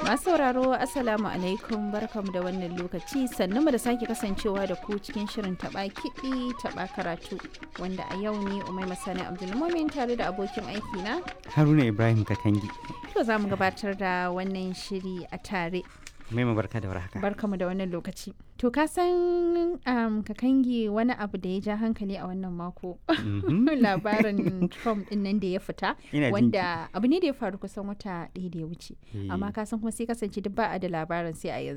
Masu sauraro Assalamu alaikum barkamu da wannan lokaci sannu da sake kasancewa da ku cikin shirin taba kiɗi taba karatu wanda a yau ne Umai Masani Abdulmumin tare da abokin aiki na Haruna Ibrahim Kakangi. to za mu gabatar da wannan shiri a tare. Mai barka da warhaka. Barkamu da wannan lokaci. To ka san um, Kakangi wani abu da ya ja hankali a wannan mako. Mhm. labarin Trump din nan da ya fita Ina jin wanda abu ne da ya faru kusan wata ɗaya da ya wuce Eh. amma ka san kuma sai kasance duk ba a da labarin sai a yanzu